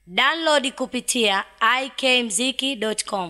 Download kupitia ikmziki.com.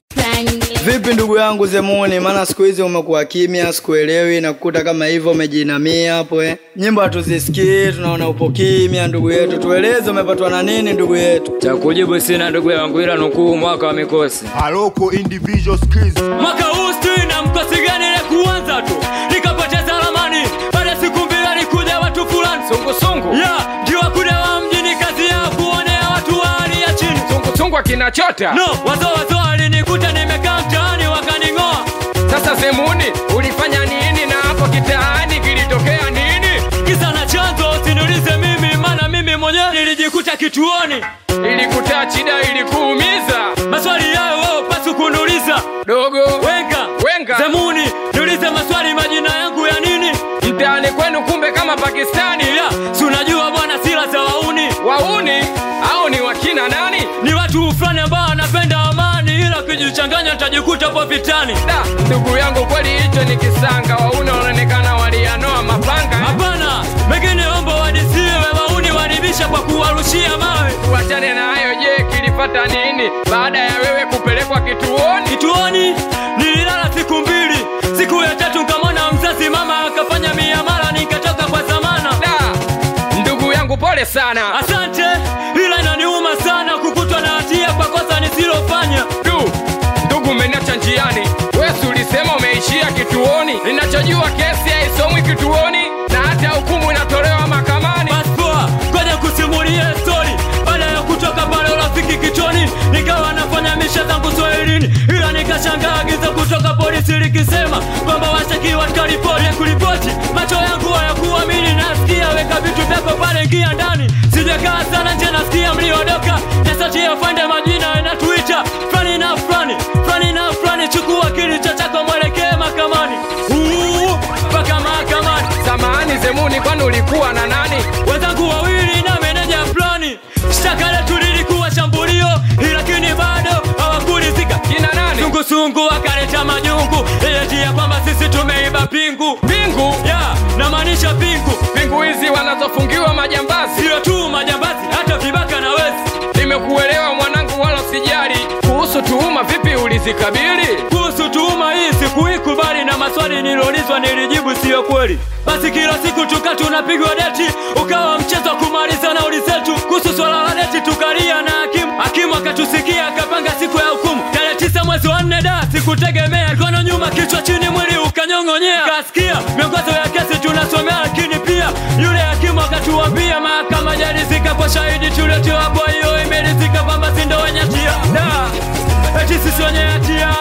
Vipi ndugu yangu Zemuni, maana siku hizi umekuwa kimya, sikuelewi na kukuta kama hivyo umejiinamia hapo eh. Nyimbo hatuzisikii, tunaona upo kimya ndugu yetu. Tueleze umepatwa na nini ndugu yetu? cha kujibu sina ndugu yangu, ila nukuu mwaka wa mikosi. Aloko individual skills. Mwaka huu sijui na mkosi gani ile kuanza tu nikapoteza ramani. Baada ya siku mbili alikuja watu fulani sungusungu, ya ndio wakuda wa mjini, kazi yao kuonea watu wa hali ya chini. sungusungu akinachota No, wazo wazo alinikuta nimekaa mtaani wakaning'oa. sasa zemuni ulifanya nini na hapo kitaani kilitokea nini Kisa na chanzo usiniulize mimi, maana mimi mwenyewe nilijikuta kituoni. ilikuta shida ilikuumiza Maswali yayo wewe pasi kuniuliza. dogo Wenga, Wenga. Zemuni, niulize maswali majina yangu ya nini? mtaani kwenu kumbe kama pakistani Ya, si unajua bwana sila za wauni wauni au ni wakina nani ni watu fulani ambao wanapenda amani, ila ukijichanganya utajikuta po vitani. da ndugu yangu kweli hicho ni kisanga wauni wanaonekana walianoa mapanga Hapana, mengine ombo wadisiwe, wauni waribisha kwa kuwarushia mawe. wachane na hayo je kilipata nini baada ya wewe kupelekwa kituoni Kituoni nililala siku mbili, siku ya tatu nkamwona mzazi mama akafanya miamala, nikatoka kwa zamana. da ndugu yangu pole sana Asante, ila inaniuma sana kukutwa na hatia kwa kosa nisilofanya. du ndugu umeniacha njiani wesi ulisema umeishia kituoni ninachojua kesi haisomwi kituoni na hata hukumu inatolewa mahakamani Basi poa, ngoja kusimulia stori. Baada ya kutoka pale urafiki kichoni, nikawa nafanya misha zangu Swahilini, ila nikashangaa agizo kutoka polisi likisema kwamba washtakiwa tukaripoti ya kuripoti. Macho yangu hayakuamini, nasikia weka vitu vyako pale, ingia ndani. Sijakaa sana nje, nasikia mliodoka, nasatia fande majina yanatuita fulani na fulani, fulani na fulani. Chukua kilicho chako, mwelekee mahakamani, Uu, mpaka mahakamani samahani zemuni kwani ulikuwa na nani wenzangu wawili na meneja fulani. Shtaka letu lilikuwa shambulio, lakini bado hawakulizika. kina nani Sungusungu wakaleta majungu, ilitia kwamba sisi tumeiba pingu. pingu Ya, namaanisha pingu, pingu hizi wanazofungiwa majambazi sio tu majambazi, hata vibaka na wezi. nimekuelewa mwanangu wala sijali kuhusu tuhuma vipi ulizikabili Kuhusu tuhuma hii sikuikubali, na maswali niliulizwa nilijibu siyo kweli. Basi kila siku tuka tunapigwa deti, ukawa mchezo wa kumaliza na ulizetu. Kuhusu swala la deti tukalia na hakimu, hakimu akatusikia akapanga siku ya hukumu tarehe tisa mwezi wa nne. Da, sikutegemea, kono nyuma, kichwa chini, mwili ukanyong'onyea. Kasikia miongozo ya kesi tunasomea, lakini pia yule hakimu akatuambia mahakama jarizika kwa shahidi tuliotiwa, kwa hiyo imerizika kwamba si ndo wenye hatia. Da, eti sisi wenye hatia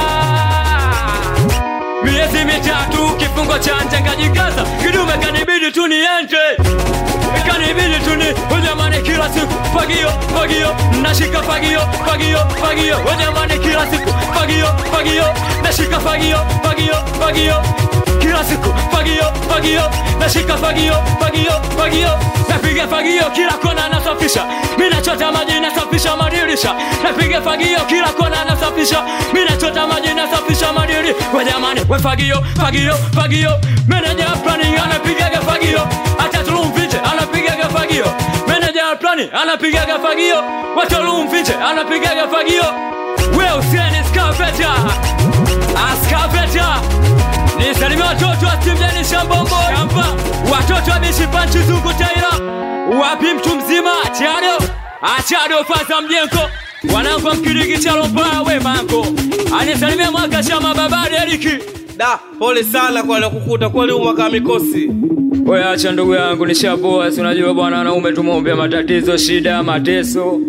miezi mitatu kifungo cha nje nkajikaza kidume kanibidi tu niende kanibidi tu ni ujamani kila siku fagio fagio nashika fagio fagio fagio ujamani kila siku fagio fagio nashika fagio fagio fagio kila siku fagio fagio nashika fagio fagio fagio napiga fagio kila kona nasafisha mi nachota maji nasafisha madirisha napiga fagio kila kona nasafisha mi nachota maji nasafisha madiri we jamani we fagio fagio fagio meneja plani anapigaga fagio hata tulumfiche anapigaga fagio meneja plani anapigaga fagio watolumfiche anapigaga fagio we usieni skaveta askaveta nisalimia watoto wa timjani shambombo shamba watoto wa mishipanchi zungu taira wapi mtu mzima achado achado faza mjengo wanangu wa mkirigi chalomba we mango anisalimia mwaka shama babari eriki Da, pole sana kwa aliokukuta kweli huu mwaka wa mikosi. we acha ndugu yangu nishapoa si unajua bwana wanaume tumeombea matatizo shida mateso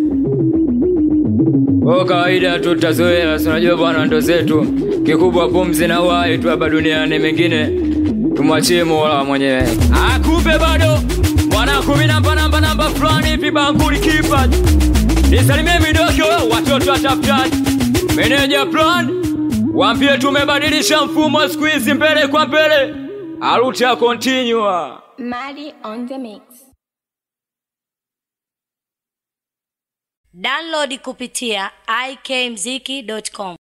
o kawaida tu tutazoea si unajua bwana ndo zetu kikubwa pumzi na uhai tu hapa duniani mengine tumwachie mola mwenyewe akumbe bado mwana kumi namba namba namba fulani hivi banguli kipa nisalimie midogo watoto watafutaji meneja plan wampie tumebadilisha mfumo siku hizi mbele kwa mbele aluta continua Maddie on the mix. Download kupitia ikmziki.com.